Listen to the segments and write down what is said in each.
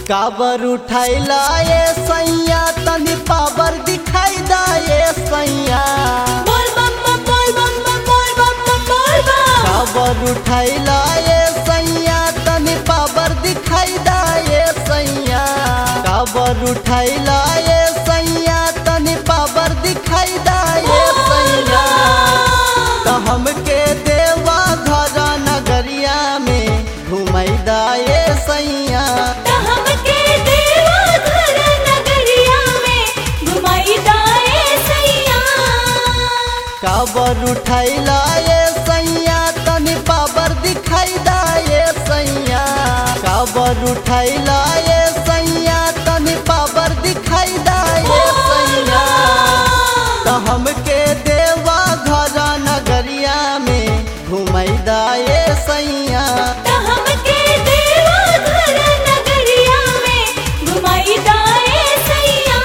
काबर उठाइला ये सैया तनी पावर दिखाई दा ये सैया बोल बम बम बोल बम बम बोल बम बम बोल बम काबर उठाइला ये सैया तनी पावर दिखाई दा ये सैया काबर उठाइला ये सैया तनी पावर दिखाई दा ये सैया तो हमके देवा घर नगरिया में घुमाई दा ये सैया त हमके देवा घर नगरिया में घुमाई दाए सैया काबर उठाइला ये सैया तनी पावर दिखाई दा ये सैया काबर उठाइला ये सैया तनी पावर दिखाई दा ये सैया तो हमके देवा घर नगरिया में घुमाई दा ये सैया त हमके देवा घर नगरिया में घुमाई दाए सैया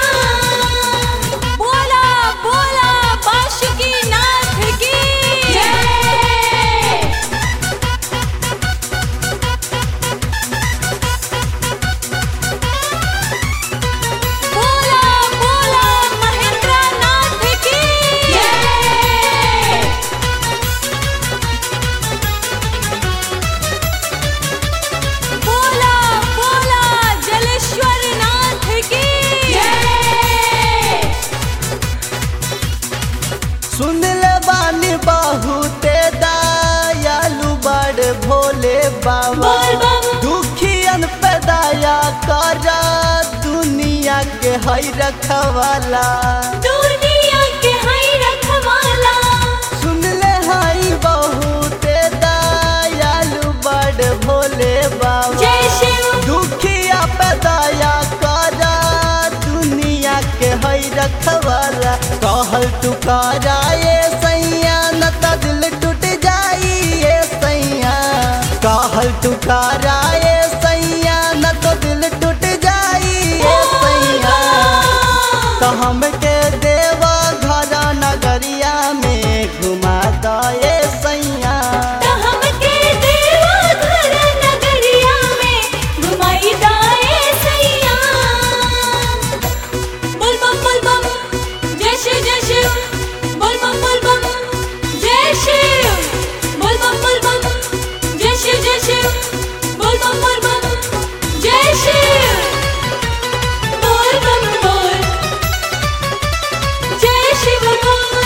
बोला बोला बाशुकी नाथ की जय बोला बोला महेंद्र नाथ की जय बोला बोला जलेश्वर नाथ की जय सुन ले बानी बहुते दयालु बड़ भोले बाबा बोल बम दुखियन पे दया कर दुनिया के हई रखवाला दुनिया के हई रखवाला सुन ले हई बहुते दयालु बड़ भोले बाबा जय शिव दुखिया पे दया कर दुनिया के हई रखवाला कहल तू करा ये सैया न त दिल टूट जाई ये सैया कहल तू करा ये सैया न तो दिल टूट जाई ये सैया तो हमके देवा घर नगरिया में घुमा द ये सैया त हमके देवा घर नगरिया में घुमाई दाए सैया बोल बम बोल बम जय शिव जय शिव बोल बम बोल बम जय शिव बोल बम बोल बम जय शिव जय शिव बोल बम बोल बम जय शिव बोल बम बोल जय शिव बोल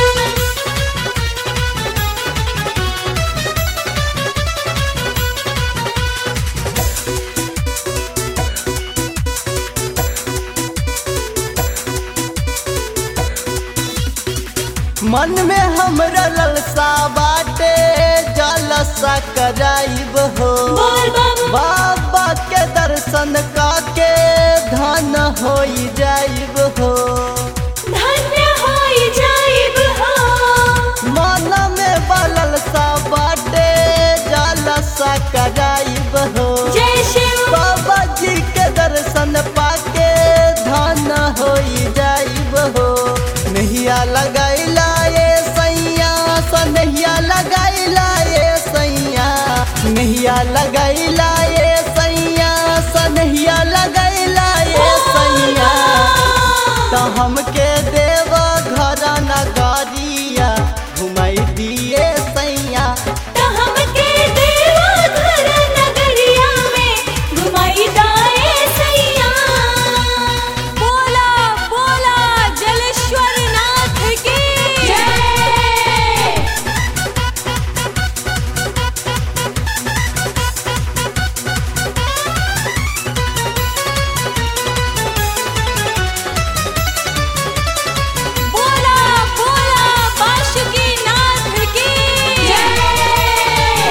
मन में हमरा ललसा बाटे जलसा कराइब हो बोल बम बाबा के दर्शन काके धन होई जाइब हो धन्य होई जाइब हो मन में बललसा बाटे जलसा कराइब हो जय शिव बाबा जी के दर्शन पाके धन होई जाइब हो नहिया लगाइला ये सैया सनहिया लगाइला ये सैया नहिया लगाइला ये सैया सनहिया लगाइला ये सैया तो हमके देव घर नगरिया घुमाई दिए सैया त हमके देवा घर नगरिया में घुमाई दाए सैया बोला बोला जलेश्वर नाथ की जय बोला बोला बाशुकी नाथ की जय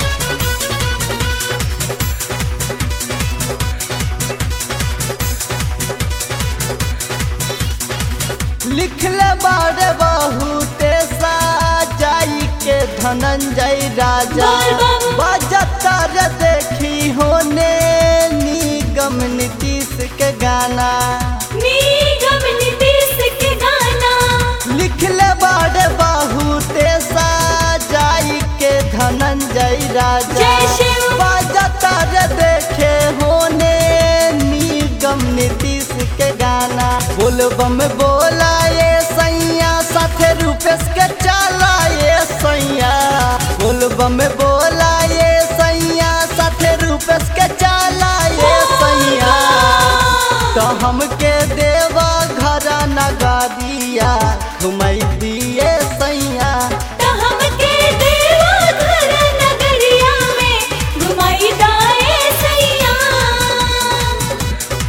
लिखले बारे बहुते साजाई के धनंजय राजा बोल बम। बजता रे देखी होने निगम नीतीश के गाना निगम नीतीश के गाना लिखले बारे बहुते साजाई के धनंजय राजा जय शिव। बजता रे देखे होने नी उत्तम नीतीश के गाना बोलबम बोला ये सैया साथे रूपेश के चला ये सैया बोलबम बोला ये सैया साथे रूपेश के चला ये सैया तो हमके देवा घर नगरिया घुमैया